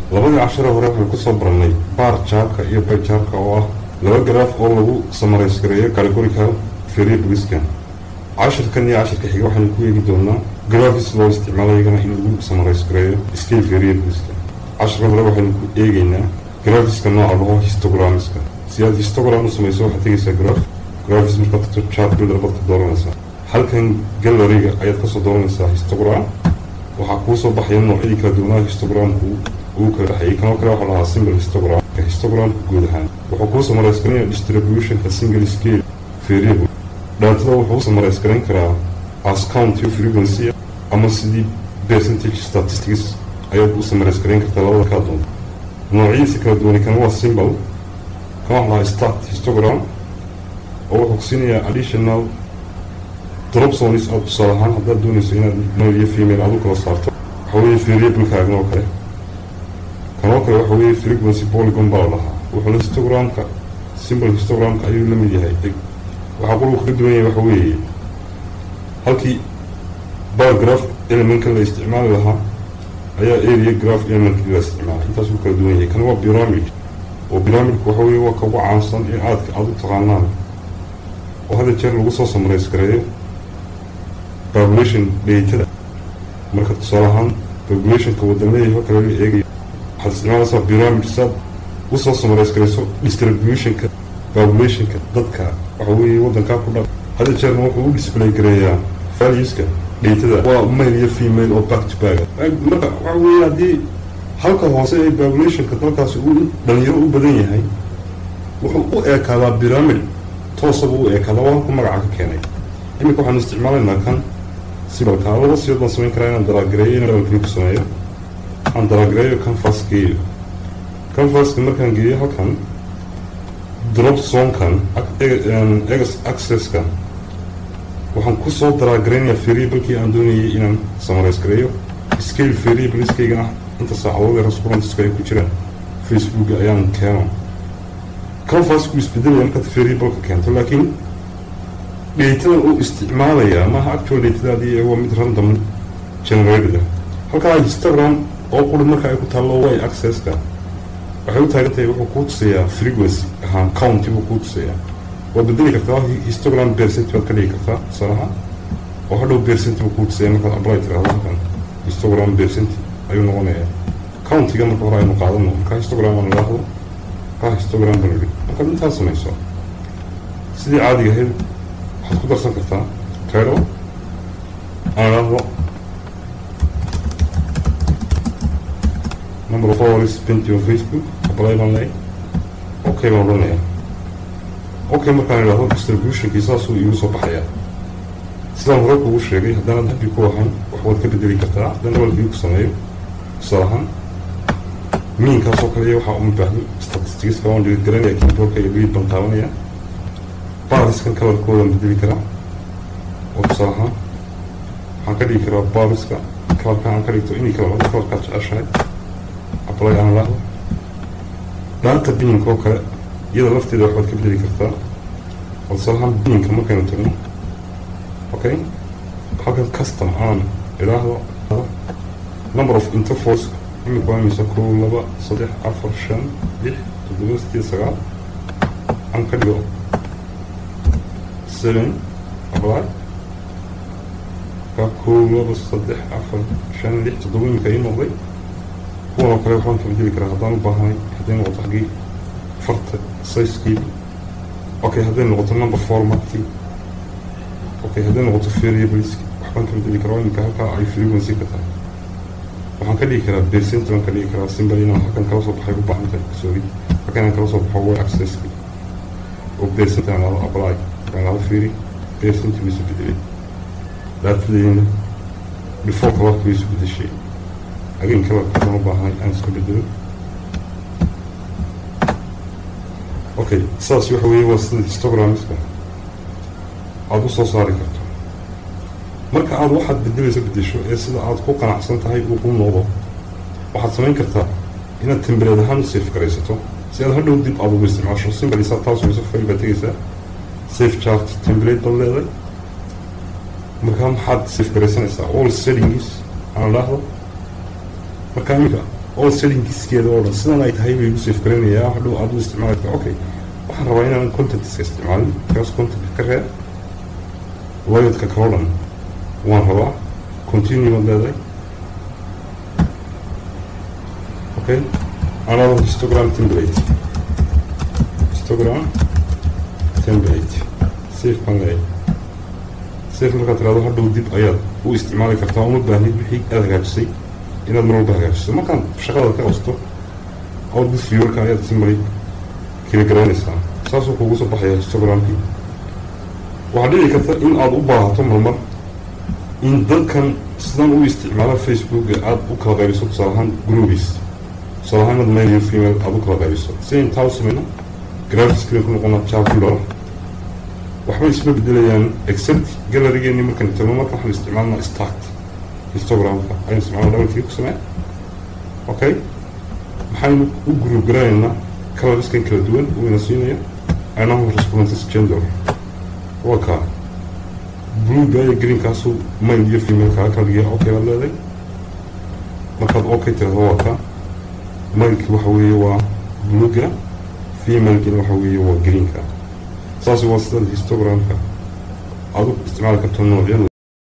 labadii cashare hore waxaan kusoo barannay baar jaarka iyo bayjaarka oo ah laba garaaf oo lagu samaraysgareeyo categorical variableska cashirkan iyo cashirka xiga waxaynu ku eegi doonaa grafis loo isticmaalo iyagana in lagu samaraysgareeyo scale variableska cashirka hore waxaynu ku eegeynaa grafiska nooca laho histogramska si aad histogram u samayso waxaad tegaysaa graf grafis markaad tagto chart builder baad ka dooranaysaa halkan galleriga ayaad kasoo dooranaysaa histogram waxaa kuu soo baxaya noocyadii kala duwanaa histogramku uu kala dhexeeyay kanoo kale waxaa lahaa simple histogram histogramka guud ahaan wuxuu kuu samaraysgaranaya distributionka single scale variable dhaatada wuxuu u samaraysgaran karaa as count iyo frequency ama sidii percentage statistics ayaad u samaraysgaran kartaa labada kaa doonta noocyadiisa kala duwani kana waa simple kan waxaa lahaa start histogram oo wuxuu kusiinayaa additional drop zones aad tusaale ahaan haddaad doonayso inaad male iyo female aad u kala saarto waxa weeye variablekaagan oo kale kanoo kale waxa weeye frequency polygon baa la dhahaa wuxuuna histogramka simple histogramka ayuu la mid yahay waxaa qurbu kaga duwan yahay waxa weeye halkii bar graph elementka la isticmaali lahaa ayaa area graph elementkii la isticmaalay intaasuu kala duwan yahay kan waa pyramid oo pyramidku waxa weeye waa ka ugu caansan in aadka aada u taqaanaan oo hadda jeer lagu soo samarays gareeyo population datada marka tusaale ahaan populationka wadamadeeho kale la eegayo waxaad isticmaalaysaa pyramid saad usoo samarays garayso distributionka populationka dadka waxa weeye waddankaa ku dhan hadda jeerna wuxuu u display gareeyaa valueska datada waa male iyo female oo back to back marka waxa weeye haddii halka hoose ee populationka dalkaasi uu dhalinyaro u badan yahay wuxuu u eekaadaa pyramid toosaba u eekaadaa waa halku magaca ka keenay iminka waxaanu isticmaalaynaa kan sibalka laba siyood baan samayn karaa inaan daraagareeyo inaan levelkii ku sameeyo aan daraagareeyo canvas geeyo canvaska markaan geeyo halkan drop zonekan egas accesska waxaan kusoo daraagaraynaya variablekii aan doonayay inaan samarays gareeyo scale variableskaygana inta saacadood ee raskurantiska ay ku jiraan facebook ayaan keeno canvasku isbedelaya markaad variableka keento laakiin datadan uu isticmaalayaa maaha actual datadaadii waa mid random generated halkaa histogram oo quri marka ay ku taallo way accesska waxay u taagan tahay wuxuu kuu tusayaa frequency ahaan county buu kuu tusayaa waad bedeli kartaa histogram percent baad ka dhigi kartaa tusaalaha oo hadhow percent buu kuu tusaya markaad apply tirahdo halkan histogram percent ayuu noqonayaa countiga marka hore aynu qaadano markaa histogram aan idhaahdo markaa histogram baan idhi markaad intaas samayso sidii caadiga ahayd waxaad ku darsan kartaa title aan idhaahdo number of followers spent on facebook apply baan leeyahay okay baan odhanayaa okay markaan idhaahdo distributionkii saasuu iigu soo baxayaa sidaan hore kugu sheegay haddana dambi ku ahayn wax waad ka bedeli kartaa haddaan levelkii ku sameeyo tusaale ahaan miinkaasoo kale iyo waxaa uma baahdo statisticska waan dhigid garanaya keyboardka iyo lead baan taabanaya bariskan kalarkoodaan bedeli karaa oo tusaale ahaan waxaan ka dhigi karaa bariska kalarka aan ka dhigto inay kala wada kalarkaad jeceshahay apply aan lahdo dhaanta biinka oo kale iyada lafteeda waxbaad ka bedeli kartaa oo tusaale ahaan biinka markaynu tagno okay halkan custom aan idhaahdo number of intervals imika waa imisa kow laba saddex afar shan lix toddoba sideed sagaal aan ka dhigo seven apply ka kow laba saddex afar shan lix toddoba imika ii noqday kuwan oo kale waxbaan ka bedeli karaa haddaan u baahanay hadday noqoto xaggii farta sizekii okay hadday noqoto number formatkii okay hadday noqoto variables waxbaan ka bedeli karaa imika halkaa ay frequency ka tahay waxaan ka dhigi karaa percent baan ka dhigi karaa simple inaan halkan kala soo baxay u baahan tahay sorry halkan inaan kala soo baxo way accesski oo percent aan lahdo apply aan lahdo fiiri percent way isu bedelay daatadeyna default kalarka way isu bedeshay again kalarka waxaan u baahanay aan iska bedelo okay saas waxa weeye waa sida histogramska aada u soo saari karto marka aada waxaad bedelayso bedesho ee sida aada ku qanacsan tahay uu ku noqdo waxaad samayn kartaa inaad tembereed ahaan u safe garaysato si aad hadhow dib aada ugu isticmaasho simple isaa taas wayso fail baad tegaysaa safe chart template baad leedahay markaa maxaad safe garaysanaysaa all settings aan idhaahdo markaa iminka oo settingkiiskeeda oo dhan sidan ay tahay bay igu safe garanayaa hadhow aad u isticmaali karta okay waxaan rabaa inaan contentiska isticmaalin kaas contentka ka reeb loyadka kaloo dhan waan rabaa continue baad leedahay okay another histogram template histogram template safe baan leeyahay safe markaad tirahdo hadhow dib ayaad u isticmaali kartaa uma baahnid wixii aad hagaajisay inaad mar walba hagaajiso markaan shaqadaad ka qasto output viewerka ayaad si maray kala garanaysaa saasuu kuugu soo baxaya histogramkii waxaa dhici karta in aad u baahato marmar in dadkan sidan u isticmaala facebooka aada u kala qaybiso tusaale ahaan groubies tusaale ahaan inaad male iyo female aada u kala qaybiso si intaa u sameyno graphicscreen ku noqona charcular waxbay isma bedelayaan except gallerygeeni markaan tagno marka waxaan isticmaalnaa stacked histogramka ayaan isticmaalna dhabalkii ku samee okay maxaynu u group garanaynaa colorskan kala duwan wayna siinaya anahu responses gender waa kaa bluega iyo greenkaasu male iyo female-kaa kala dhigiya okay baad leeday markaad okay tirahdo waa kaa maleki waxa weeye waa bluega femalekina waxa weeye waa greenka saas waa sida histogramka aad u isticmaali karto noocyo